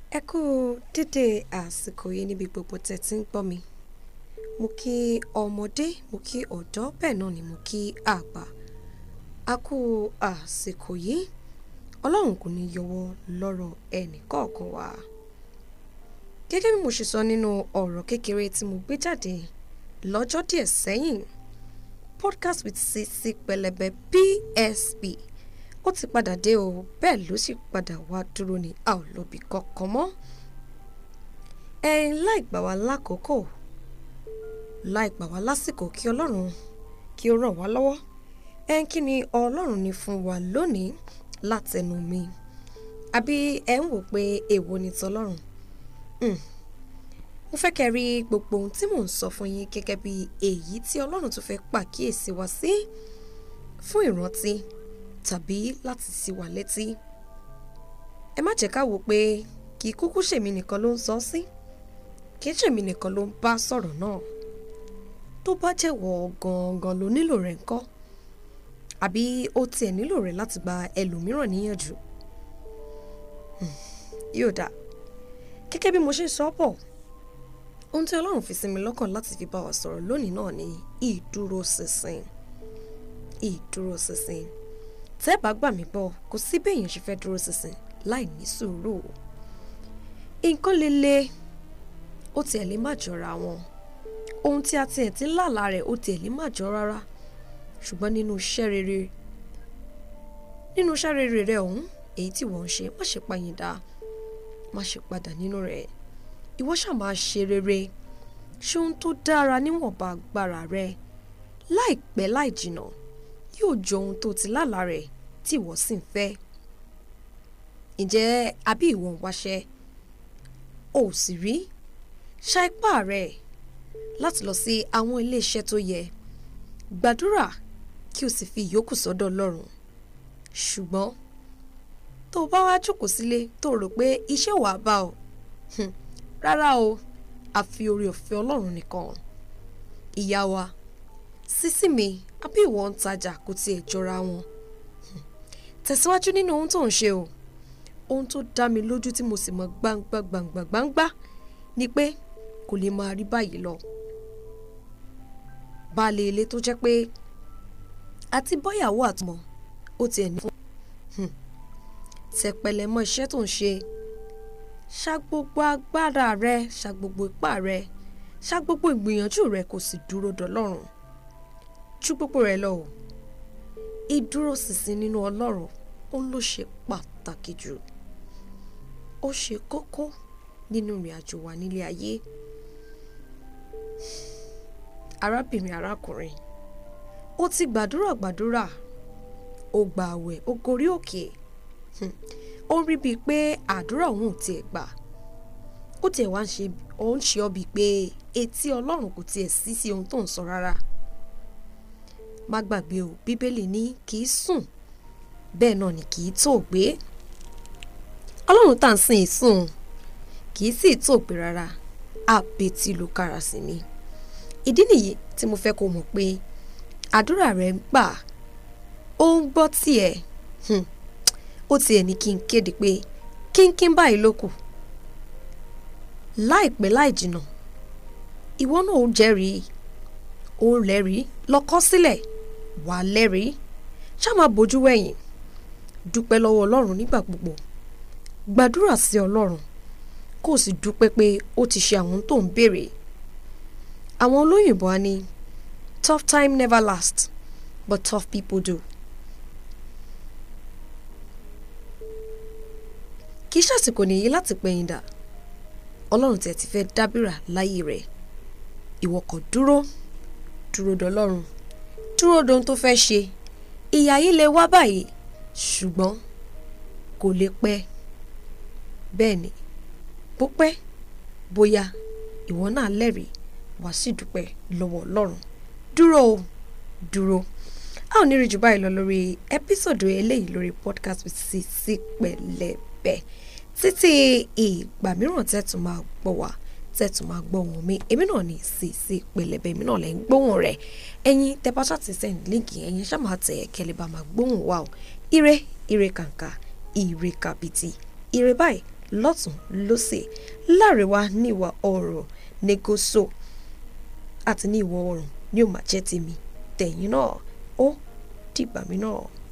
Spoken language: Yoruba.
Ẹ kú dédé àsìkò yìí níbi gbogbo tẹ́ tí ń gbọ́ mi. Mo kí ọmọdé, mo kí ọ̀dọ́, bẹ́ẹ̀ náà ni mo kí àgbà. A kú àsìkò yìí. Ọlọ́run kò ní yọwọ́ lọ́rọ̀ ẹnì kọ̀ọ̀kan wa. Gẹ́gẹ́ bí mo ṣe sọ nínú ọ̀rọ̀ kékeré tí mo gbé jáde lọ́jọ́ díẹ̀ sẹ́yìn, podcast with Sisi Pẹlẹbẹ PSP ó ti padà dé o bẹ́ẹ̀ ló sì padà wá dúró ní a ò lọ́bi kankan mọ́. ẹ̀yin láì gbà wá lákòókò láì gbà wá lásìkò kí ọlọ́run kí ó ràn wá lọ́wọ́ ẹ̀yin kí ni ọlọ́run ní fún wa lónìí látẹnu mi àbí ẹ ń wò pé èwo ni tọlọ́run Hmm. mo fẹ́ kẹ́ rí gbogbo ohun tí mò ń sọ fún yín gẹ́gẹ́ bí èyí tí ọlọ́run tó fẹ́ pàkíyèsí wa sí fún ìrántí tàbí láti ṣí wa létí. ẹ má jẹ́ ká wò pé kì í kúkú ṣèmi nìkan ló ń sọ sí kì í ṣèmi nìkan ló ń bá sọ̀rọ̀ náà tó bá jẹ́wọ́ gangan ló nílò rẹ̀ ńkọ́ àbí ó tiẹ̀ nílò rẹ̀ láti gba ẹlòmíràn níyànjú. Hmm. yóò dáa gẹ́gẹ́ bí mo ṣe sọ bọ̀ ohun tí ọlọ́run fi sí mi lọ́kàn láti fi bá wa sọ̀rọ̀ lónìí náà ni ìdúróṣinṣin ìdúróṣinṣin tẹ́ ẹ bá gbà mí gbọ́ kò sí bí èèyàn ṣe fẹ́ dúró ṣinṣin láì ní sùúrù nǹkan lè le ó tiẹ̀ lè má jọra wọn ohun tí a tiẹ̀ ti ń làlà rẹ̀ ó tiẹ̀ lè má jọ rárá ṣùgbọ́n nínú iṣẹ́ rere nínú iṣẹ́ rere rẹ̀ ọ̀hún èyí tí wọ́n ń ṣe má ṣe pàyìndà má ṣe padà nínú rẹ̀ ìwọ ṣáà máa ṣe rere ṣe ohun tó dára níwọ̀nba agbára rẹ láìpẹ́ láì jìnà yóò jọ ohun tó ti lálàá rẹ̀ tí ìwọ sì ń fẹ́ ǹjẹ́ àbí ìwọ ń wáṣẹ́ o ò sì rí ṣa ipá rẹ láti lọ sí àwọn iléeṣẹ́ tó yẹ gbàdúrà kí o sì fi ìyókù sọ́dọ̀ Ọlọ́run ṣùgbọ́n tó o bá wá jókòó sílé tó o rò pé iṣẹ́ wàá bá ọ hmm, rárá o àfi oore ọ̀fẹ́ Ọlọ́run nìkan ìyá wa sísí mi àbí ìwọ ń tajà kò tiẹ̀ jọra wọn Hmm. tẹ̀síwájú nínú ohun tó ń ṣe o ohun tó dá mi lójú tí mo sì mọ̀ gbangba gbangba gbangba ni pé kò lè máa rí báyìí lọ baálé ilé tó jẹ́ pé àti bọ́yàwó àtọmọ ó tiẹ̀ ní fún Hmm. tẹpẹlẹ mọ́ iṣẹ́ tó ń ṣe ṣa gbogbo agbára rẹ ṣa gbogbo ipá rẹ ṣa gbogbo ìgbìyànjú rẹ kò sì dúró dọlọ́run ju gbogbo rẹ lọ o ìdúróṣinṣin nínú ọlọ́run ó ló ṣe pàtàkì jù ó ṣe kókó nínú ìrìn àjò wa nílé ayé arábìnrin arákùnrin ó ti gbàdúrà gbàdúrà ó gba àwẹ̀ ó gorí òkè Hmm. ó rí bíi pé àdúrà òun ò tiẹ̀ gbà ó tiẹ̀ wá ń ṣe ó ń ṣe ọ́ bíi pé etí ọlọ́run kò tiẹ̀ sí sí ohun tó ń sọ rárá má gbàgbé o bíbélì ní kì í sùn bẹ́ẹ̀ náà ni kì í tó gbé ọlọ́run tá à ń sìn sùn kì í sì tó gbé rárá àbètí ló kára sí ni ìdí nìyí tí mo fẹ́ kó mọ̀ pé àdúrà rẹ̀ ń gbà ó ń gbọ́ tiẹ̀ Hmm ó tiẹ̀ ní kí n kéde pé kínkín báyìí ló kù láìpẹ́ láì jìnà ìwọ náà ó jẹ́rìí ó lẹ́rìí lọ kọ sílẹ̀ wà á lẹ́rìí ṣá máa bójú wẹ̀yìn dúpẹ́ lọ́wọ́ ọlọ́run nígbà gbogbo gbàdúrà sí ọlọ́run kó o sì dúpẹ́ pé ó ti ṣe àwọn tó ń béèrè àwọn olóyìnbó á ní tough time never lasts but tough people do. kì í ṣàsìkò nìyí láti pẹ̀yìn dà ọlọ́run tẹ̀ ti fẹ́ dábìrà láyé rẹ̀ ìwọ kàn dúró dúró dọlọ́run dúró dohun tó fẹ́ ṣe ìyà yìí lè wá báyìí ṣùgbọ́n kò lè pẹ́ bẹ́ẹ̀ ni bó pẹ́ bóyá ìwọ náà lẹ́rìí wá sì dúpẹ́ lọ́wọ́ ọlọ́run dúró o dúró a ò ní rí jù báyìí lọ lórí ẹ́písòdù eléyìí lórí podcast with Sisi Pẹlẹbẹ títí ìgbà mìíràn tẹ́tù máa gbọ́ wá tẹ́tù máa gbọ́ wọn mi èmi náà ní Sisi Pẹlẹbẹ èmi náà lẹ́ ń gbóhùn rẹ̀ ẹ̀yin tẹ́pátá ti send líǹkì ẹ̀yin ṣá máa tẹ̀ kẹ́lẹ́ bá máa gbóhùn wa o ire ire kàǹkà ire kàbìtì ire báyìí lọ́tún lọ́sẹ̀ láàrẹ̀wá ní ìwà oòrùn ní gúúsù àti ní ìwọ̀ oòrùn ní ó máa jẹ́ tèmi tẹ̀yìn náà ó dìgbà mí náà.